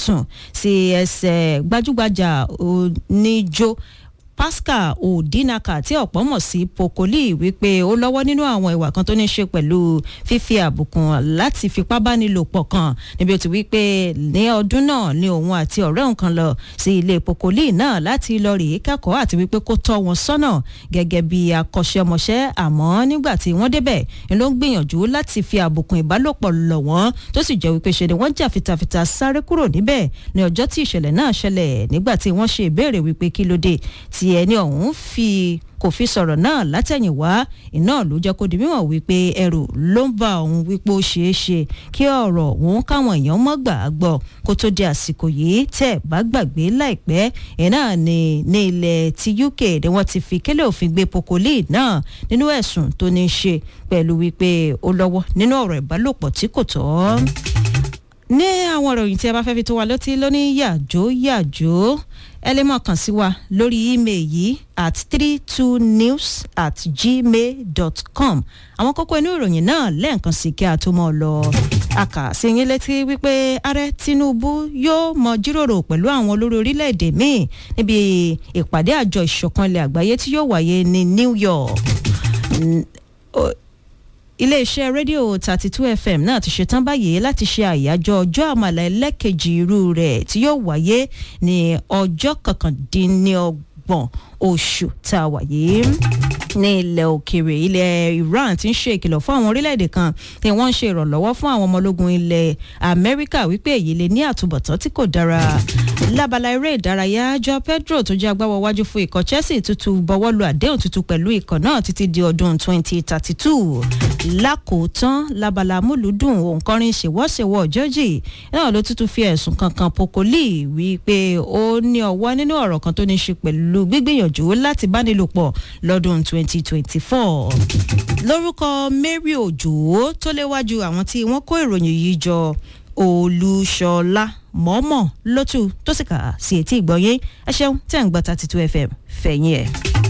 ẹ̀sùn sí ẹsẹ̀ gbajúgbajà oníjó pascal odinaka tí ọ̀pọ̀ mọ̀ sí pokoli wípé ó lọ́wọ́ nínú àwọn ìwà kan tó ní ṣe pẹ̀lú fífi àbùkùn láti fipá báni lò pọ̀ kan níbi ó ti wípé ní ọdún náà ni òun àti ọ̀rẹ́ òun kan lọ sí ilé pokoli náà láti lọ rèé kẹ́kọ̀ọ́ àti wípé kó tọ́ wọn sọ́nà gẹ́gẹ́ bí akọ́ṣẹ́mọṣẹ́ àmọ́ nígbà tí wọ́n débẹ̀ ni ló ń gbìyànjú láti fi àbùkùn ìbálòpọ̀ lọ̀ wọ́n tó sì jẹ́ wípé ṣe ni wọ́n jà fitafita sáré kúrò níbẹ̀ ní ọjọ́ tí ìṣẹ̀lẹ̀ náà ṣẹlẹ̀ nígbà tí wọ́n ṣe ìbéèrè wípé kí ló dé tí ẹni ọ̀hún fi kò fi sọ̀rọ̀ náà látẹ̀yìnwá iná ló jẹ́ kó di mímọ̀ wípé ẹrù ló ń bá òun wípé ó ṣeé ṣe kí ọ̀rọ̀ òun káwọn èèyàn mọ́ gbà á gbọ́ kó tó di àsìkò yìí tẹ̀ bá gbàgbé láìpẹ́ iná ní ní ilẹ̀ ti UK ni wọ́n ti fi kélé òfin gbé pokoli náà nínú ẹ̀sùn tó ní í ṣe pẹ̀lú wípé ó lọ́wọ́ nínú ọ̀rọ̀ ìbálòpọ̀ tí kò tọ́ ní àwọn ìròyìn tí a bá fẹ́ fi tó wa létí lóní yàjó yàjó ẹ lè máa kàn sí wa lórí email yìí at three two news at gmail dot com àwọn kókó inú ìròyìn náà lẹ́ẹ̀kan sí kí a tó mọ̀ lọ. a kà sí yín létí wípé ààrẹ tinubu yóò mọ jíròrò pẹ̀lú àwọn olórí orílẹ̀-èdè míì níbi ìpàdé àjọ ìṣọ̀kan ilẹ̀ àgbáyé tí yóò wáyé ní new york iléeṣẹ́ rédíò thirty two fm náà ti ṣetán báyìí láti ṣe àyájọ́ ọjọ́ àmàlà ẹlẹ́kejì irú rẹ̀ tí yóò wáyé ní ọjọ́ kọkàndínlọ́gbọ̀n oṣù tá a wà yìí ní ilẹ̀ òkèèrè ilẹ̀ Iran ti ń ṣe ìkìlọ̀ fún àwọn orílẹ̀-èdè kan tí wọ́n ń ṣe ìrànlọ́wọ́ fún àwọn ọmọ ológun ilẹ̀ Amẹ́ríkà wípé èyí lè ní àtúbọ̀tán tí kò dára lábala eré ìdárayá jọ Pedro tó jẹ́ agbáwọ̀ wájú fún ikọ̀ Chelsea tuntun bọ́wọ́ lu àdéhùn tuntun pẹ̀lú ikọ̀ náà títí di ọdún 2032 lákòótán lábala múlùdùn òǹkọrin ṣèwọ́ṣèwọ́ Georgie náà ló tuntun fi ẹ̀sùn kankan Pokoli wípé ó ní ọwọ́ nínú ọ̀rọ̀ kan tó ní ṣe pẹ̀lú gbígbìyànjú láti bánilòpọ̀ lọ́dún 2024 lórúkọ Mary Òjò tó léwájú àwọn tí wọ́n kó ìròyìn yìí jọ Olúṣọlá mọ́mọ́ lótú tó sì kà sí etí ìgbọ́yé ẹ ṣeun tẹ̀ ń gbọ́ 32 FM fẹ̀yìn ẹ̀.